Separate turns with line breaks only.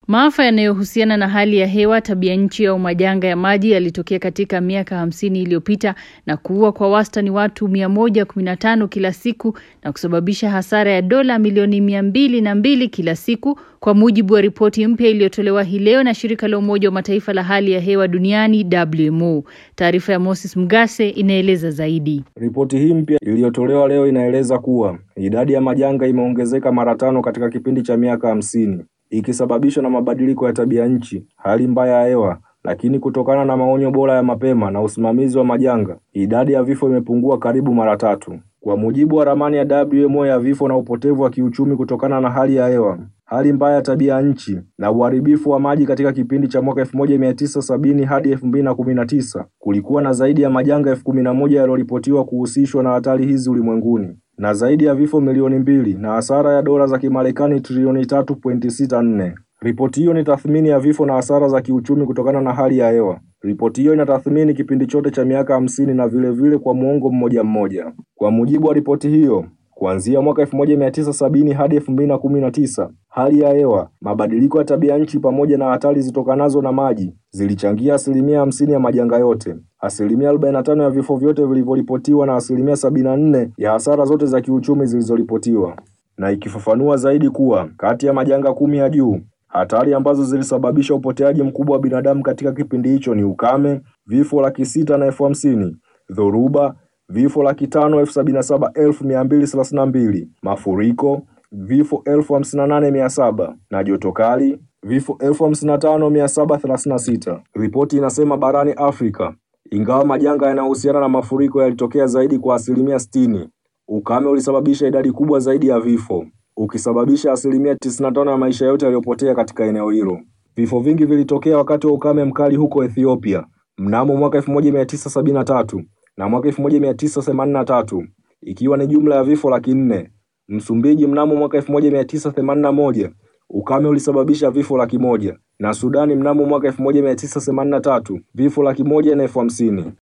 Maafa yanayohusiana na hali ya hewa, tabia nchi au majanga ya maji yalitokea katika miaka hamsini iliyopita na kuua kwa wastani watu 115 kila siku na kusababisha hasara ya dola milioni mia mbili na mbili kila siku kwa mujibu wa ripoti mpya iliyotolewa hii leo na shirika la Umoja wa Mataifa la hali ya hewa duniani WMO. Taarifa ya Moses Mgase inaeleza zaidi.
Ripoti hii mpya iliyotolewa leo inaeleza kuwa idadi ya majanga imeongezeka mara tano katika kipindi cha miaka hamsini ikisababishwa na mabadiliko ya tabia nchi, hali mbaya ya hewa, lakini kutokana na maonyo bora ya mapema na usimamizi wa majanga, idadi ya vifo imepungua karibu mara tatu. Kwa mujibu wa ramani ya WMO ya vifo na upotevu wa kiuchumi kutokana na hali ya hewa, hali mbaya ya tabia nchi na uharibifu wa maji katika kipindi cha mwaka 1970 hadi 2019, kulikuwa na zaidi ya majanga elfu kumi na moja yaliyoripotiwa kuhusishwa na hatari hizi ulimwenguni na zaidi ya vifo milioni mbili na hasara ya dola za Kimarekani trilioni 3.64. Ripoti hiyo ni tathmini ya vifo na hasara za kiuchumi kutokana na hali ya hewa. Ripoti hiyo inatathmini kipindi chote cha miaka hamsini na vile vile kwa muongo mmoja mmoja. Kwa mujibu wa ripoti hiyo, kuanzia mwaka 1970 hadi 2019, hali ya hewa, mabadiliko ya tabia nchi pamoja na hatari zitokanazo na maji zilichangia asilimia hamsini ya majanga yote, asilimia 45 ya vifo vyote vilivyoripotiwa na asilimia 74 ya hasara zote za kiuchumi zilizoripotiwa, na ikifafanua zaidi kuwa kati ya majanga kumi ya juu hatari ambazo zilisababisha upoteaji mkubwa wa binadamu katika kipindi hicho ni ukame, vifo laki sita na elfu hamsini, dhoruba, vifo laki tano elfu sabini na saba elfu mia mbili thelathini na mbili, mafuriko, vifo elfu hamsini na nane mia saba na joto kali, vifo elfu hamsini na tano mia saba thelathini na sita. Ripoti inasema barani Afrika, ingawa majanga yanayohusiana na mafuriko yalitokea zaidi kwa asilimia sitini, ukame ulisababisha idadi kubwa zaidi ya vifo ukisababisha asilimia 95 ya maisha yote yaliyopotea katika eneo hilo. Vifo vingi vilitokea wakati wa ukame mkali huko Ethiopia mnamo mwaka 1973 na mwaka 1983 ikiwa ni jumla ya vifo laki nne. Msumbiji mnamo mwaka 1981 ukame ulisababisha vifo laki moja na Sudani mnamo mwaka 1983 vifo laki moja na elfu hamsini.